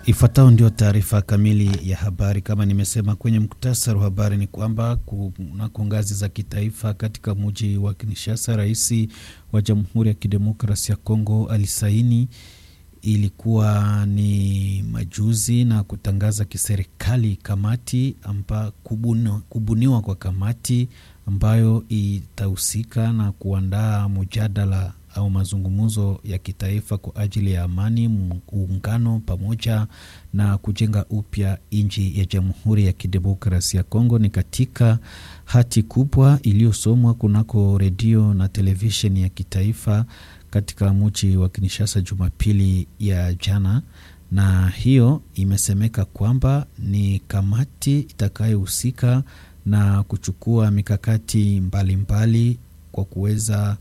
Ifuatayo ndio taarifa kamili ya habari. Kama nimesema kwenye muktasari wa habari, ni kwamba kunako ngazi za kitaifa katika muji wa Kinshasa, rais wa Jamhuri ya Kidemokrasia ya Kongo alisaini, ilikuwa ni majuzi, na kutangaza kiserikali kamati amba kubuniwa, kubuniwa kwa kamati ambayo itahusika na kuandaa mjadala au mazungumzo ya kitaifa kwa ajili ya amani, muungano pamoja na kujenga upya nchi ya Jamhuri ya Kidemokrasia ya Kongo. Ni katika hati kubwa iliyosomwa kunako redio na televisheni ya kitaifa katika mji wa Kinshasa Jumapili ya jana, na hiyo imesemeka kwamba ni kamati itakayohusika na kuchukua mikakati mbalimbali mbali kwa kuweza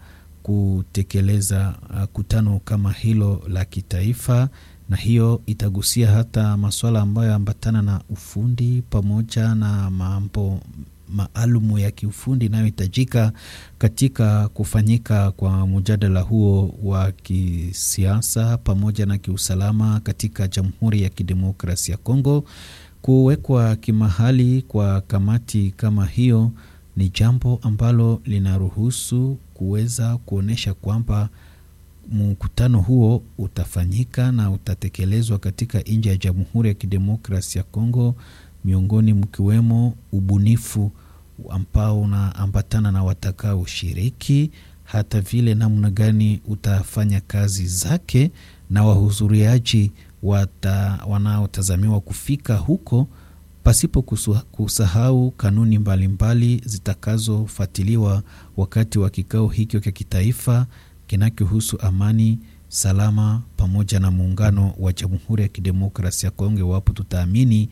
kutekeleza uh, kutano kama hilo la kitaifa, na hiyo itagusia hata masuala ambayo ambatana na ufundi pamoja na mambo maalumu ya kiufundi inayohitajika katika kufanyika kwa mjadala huo wa kisiasa pamoja na kiusalama katika Jamhuri ya Kidemokrasia ya Kongo. Kuwekwa kimahali kwa kamati kama hiyo ni jambo ambalo linaruhusu kuweza kuonyesha kwamba mkutano huo utafanyika na utatekelezwa katika nchi ya Jamhuri ya Kidemokrasia ya Kongo, miongoni mkiwemo ubunifu ambao unaambatana na watakaoshiriki, hata vile namna gani utafanya kazi zake na wahudhuriaji wanaotazamiwa kufika huko pasipo kusahau kanuni mbalimbali zitakazofuatiliwa wakati wa kikao hicho cha kitaifa kinachohusu amani, salama pamoja na muungano wa Jamhuri ya Kidemokrasia ya Kongo, iwapo tutaamini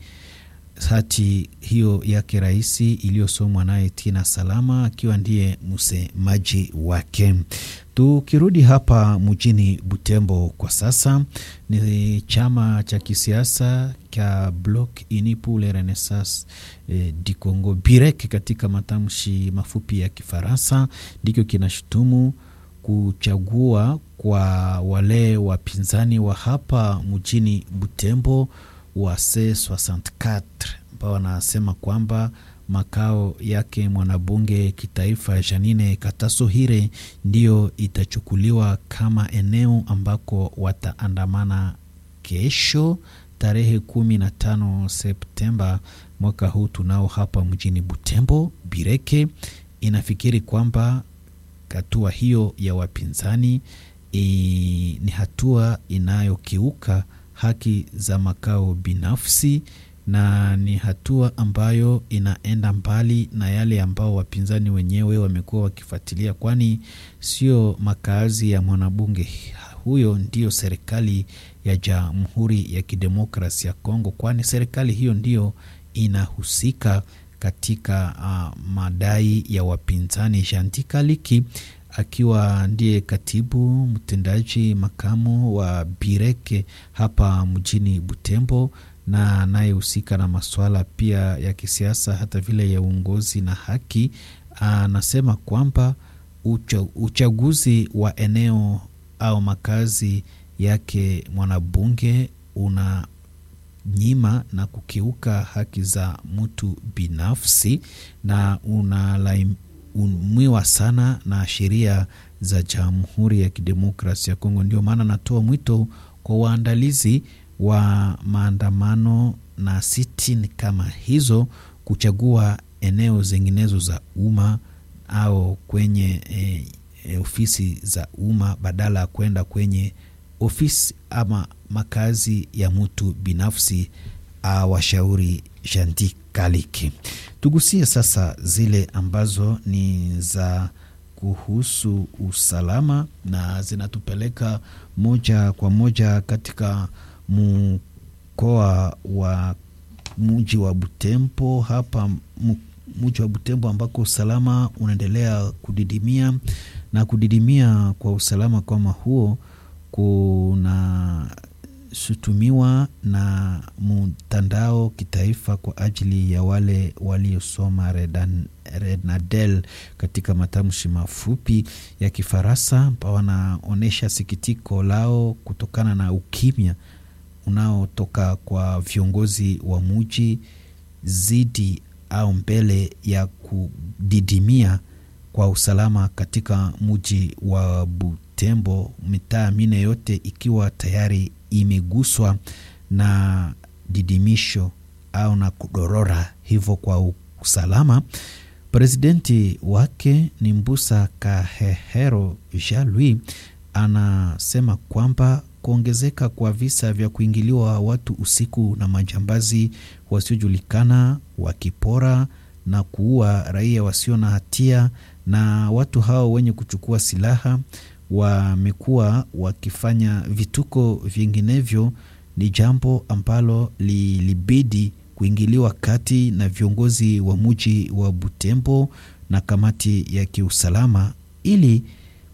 hati hiyo yake rais iliyosomwa naye Tina Salama akiwa ndiye msemaji wake. Tukirudi hapa mjini Butembo kwa sasa, ni chama cha kisiasa cha Bloc Uni pour la Renaissance eh, du Congo Birek katika matamshi mafupi ya Kifaransa ndicho kinashutumu kuchagua kwa wale wapinzani wa hapa mjini Butembo wa C64 ambao wanasema kwamba makao yake mwanabunge kitaifa Janine Katasohire ndiyo itachukuliwa kama eneo ambako wataandamana kesho tarehe kumi na tano Septemba mwaka huu tunao hapa mjini Butembo. Bireke inafikiri kwamba hatua hiyo ya wapinzani i, ni hatua inayokiuka haki za makao binafsi na ni hatua ambayo inaenda mbali na yale ambao wapinzani wenyewe wamekuwa wakifuatilia, kwani sio makazi ya mwanabunge huyo ndiyo serikali ya Jamhuri ya Kidemokrasia ya Kongo, kwani serikali hiyo ndiyo inahusika katika uh, madai ya wapinzani. Jantika Liki akiwa ndiye katibu mtendaji makamu wa Bireke hapa mjini Butembo na anayehusika na masuala pia ya kisiasa hata vile ya uongozi na haki, anasema kwamba ucha, uchaguzi wa eneo au makazi yake mwanabunge una nyima na kukiuka haki za mtu binafsi na unalaumiwa sana na sheria za Jamhuri ya Kidemokrasia ya Kongo. Ndio maana natoa mwito kwa waandalizi wa maandamano na sitini kama hizo kuchagua eneo zinginezo za umma au kwenye e, e, ofisi za umma badala ya kwenda kwenye ofisi ama makazi ya mtu binafsi. Awashauri Jandi Kaliki. Tugusie sasa zile ambazo ni za kuhusu usalama na zinatupeleka moja kwa moja katika mkoa wa mji wa Butembo hapa mji wa Butembo ambako usalama unaendelea kudidimia na kudidimia kwa usalama kama huo kunashutumiwa na mtandao kitaifa kwa ajili ya wale waliosoma Renadel katika matamshi mafupi ya Kifaransa, ambao wanaonyesha sikitiko lao kutokana na ukimya unaotoka kwa viongozi wa muji zidi au mbele ya kudidimia kwa usalama katika muji wa Butembo, mitaa mine yote ikiwa tayari imeguswa na didimisho au na kudorora hivyo kwa usalama. Presidenti wake ni Mbusa Kahehero Jean Louis anasema kwamba kuongezeka kwa visa vya kuingiliwa watu usiku na majambazi wasiojulikana wakipora na kuua raia wasio na hatia, na watu hao wenye kuchukua silaha wamekuwa wakifanya vituko vinginevyo, ni jambo ambalo lilibidi kuingiliwa kati na viongozi wa muji wa Butembo na kamati ya kiusalama ili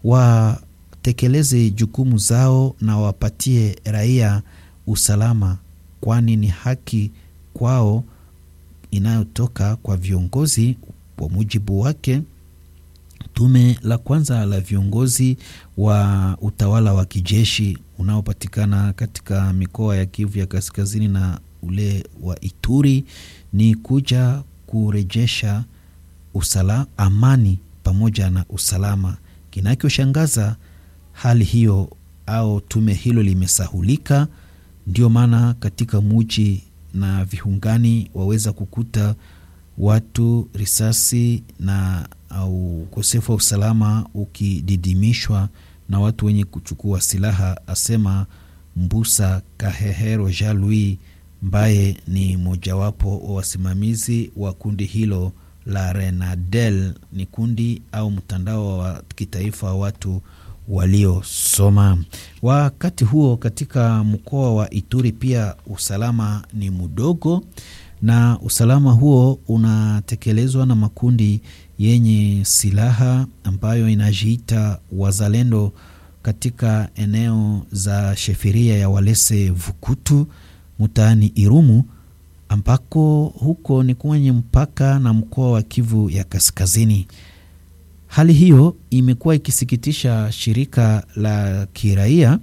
watekeleze jukumu zao na wapatie raia usalama, kwani ni haki kwao inayotoka kwa viongozi. Kwa mujibu wake, tume la kwanza la viongozi wa utawala wa kijeshi unaopatikana katika mikoa ya Kivu ya kaskazini na ule wa Ituri ni kuja kurejesha usala, amani pamoja na usalama. Kinachoshangaza hali hiyo au tume hilo limesahulika. Ndio maana katika muji na viungani waweza kukuta watu risasi na au ukosefu wa usalama ukididimishwa na watu wenye kuchukua silaha, asema Mbusa Kahehero Jean Louis ambaye ni mojawapo wa wasimamizi wa kundi hilo la Renadel. Ni kundi au mtandao wa kitaifa wa watu waliosoma. Wakati huo katika mkoa wa Ituri pia usalama ni mdogo, na usalama huo unatekelezwa na makundi yenye silaha ambayo inajiita wazalendo katika eneo za sheferia ya Walese Vukutu mtaani Irumu ambako huko ni kwenye mpaka na mkoa wa Kivu ya Kaskazini. Hali hiyo imekuwa ikisikitisha shirika la kiraia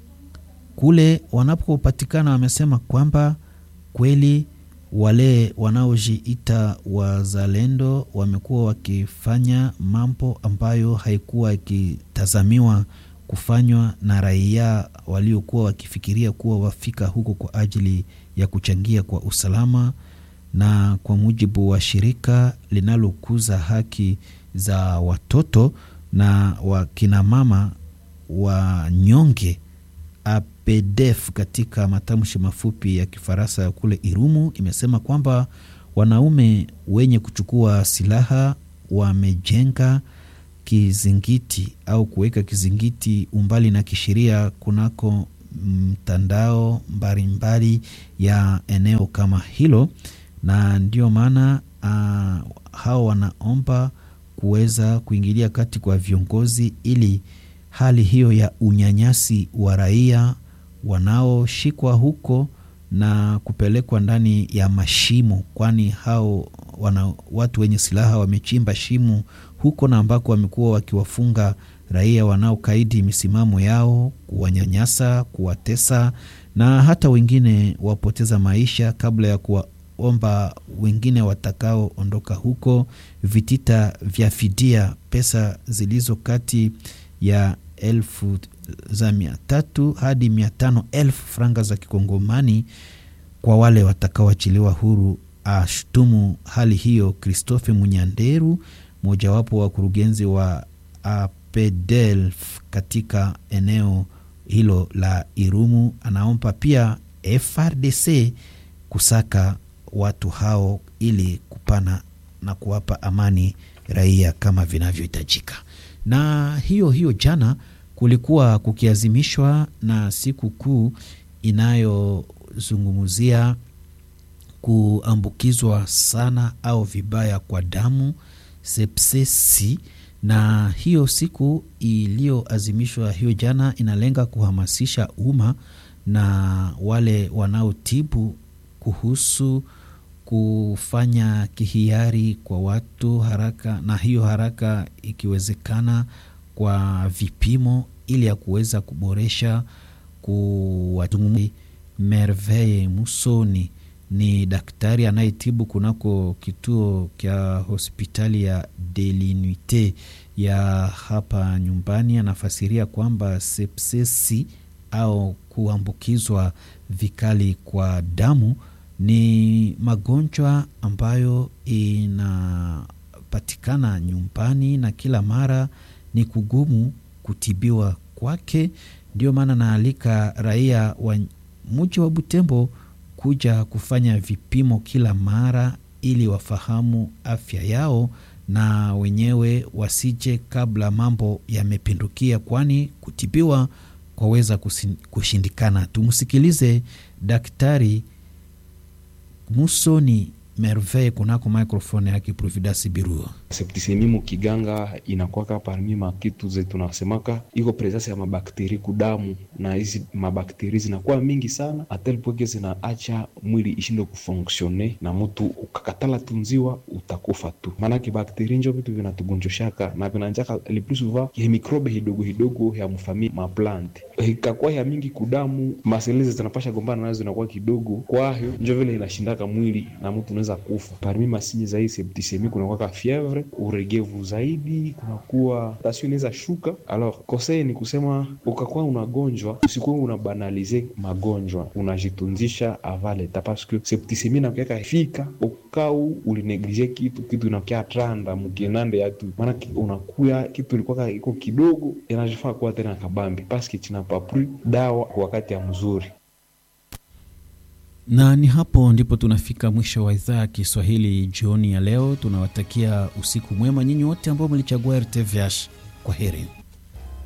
kule wanapopatikana. Wamesema kwamba kweli wale wanaojiita wazalendo wamekuwa wakifanya mambo ambayo haikuwa ikitazamiwa kufanywa na raia waliokuwa wakifikiria kuwa wafika huko kwa ajili ya kuchangia kwa usalama. Na kwa mujibu wa shirika linalokuza haki za watoto na wakinamama wanyonge APDF, katika matamshi mafupi ya Kifaransa ya kule Irumu, imesema kwamba wanaume wenye kuchukua silaha wamejenga kizingiti au kuweka kizingiti umbali na kisheria kunako mtandao mbalimbali ya eneo kama hilo, na ndio maana uh, hao wanaomba kuweza kuingilia kati kwa viongozi ili hali hiyo ya unyanyasi wa raia wanaoshikwa huko na kupelekwa ndani ya mashimo, kwani hao wana, watu wenye silaha wamechimba shimo huko na ambako wamekuwa wakiwafunga raia wanaokaidi misimamo yao, kuwanyanyasa, kuwatesa na hata wengine wapoteza maisha kabla ya kuwaomba wengine watakaoondoka huko vitita vya fidia, pesa zilizo kati ya elfu za mia tatu hadi mia tano elfu franga za kikongomani kwa wale watakaoachiliwa huru. Ashutumu hali hiyo Christophe Munyanderu, mojawapo wa wakurugenzi wa APDELF katika eneo hilo la Irumu. Anaomba pia FRDC kusaka watu hao ili kupana na kuwapa amani raia kama vinavyohitajika. Na hiyo hiyo jana kulikuwa kukiazimishwa na siku kuu inayozungumzia kuambukizwa sana au vibaya kwa damu sepsesi, na hiyo siku iliyoazimishwa hiyo jana inalenga kuhamasisha umma na wale wanaotibu kuhusu kufanya kihiari kwa watu haraka, na hiyo haraka ikiwezekana kwa vipimo ili ya kuweza kuboresha kuwatungu Merveille Musoni ni daktari anayetibu kunako kituo kya hospitali ya Delinite ya hapa nyumbani. Anafasiria kwamba sepsesi au kuambukizwa vikali kwa damu ni magonjwa ambayo inapatikana nyumbani na kila mara ni kugumu kutibiwa kwake. Ndio maana naalika raia wa mji wa Butembo kuja kufanya vipimo kila mara ili wafahamu afya yao na wenyewe wasije kabla mambo yamepindukia, kwani kutibiwa kwaweza kushindikana. Tumsikilize Daktari Musoni Merveille kunako microphone yake Providence Biruo. Septisemi mukiganga inakwaka parmi makitu zetu tunasemaka iko presence ya mabakteri kudamu, na hizi mabakteri zinakuwa mingi sana atelpoke zinaacha mwili ishinde kufonksione, na mutu ukakatala tunziwa utakufa tu, maanake bakteri njo vitu vinatugonjoshaka na vinanjaka le plus souvent ya mikrobe hidogo hidogo ya mfamili maplante ikakuwa ya mingi kudamu, maselezi zinapasha gombana nazo zinakuwa kidogo, kwayo njo vile inashindaka mwili na mtu unaweza kufa. Parmi masinye za hii septisemi kunakuwa fievre, uregevu zaidi, kunakuwa tasio inaweza shuka. Alors kosei ni kusema ukakuwa unagonjwa, usikuwa unabanalize magonjwa, unajitunzisha avaleta paske septisemi nakiaka fika ukau ulineglige kitu kitu inakia tranda mukienande yatu, maana unakuya kitu ilikuwa iko kidogo inajifaa kuwa tena kabambi paske chinapapri dawa kwa wakati ya mzuri na ni hapo ndipo tunafika mwisho wa idhaa ya Kiswahili jioni ya leo. Tunawatakia usiku mwema nyinyi wote ambao mlichagua RTVH. Kwa heri.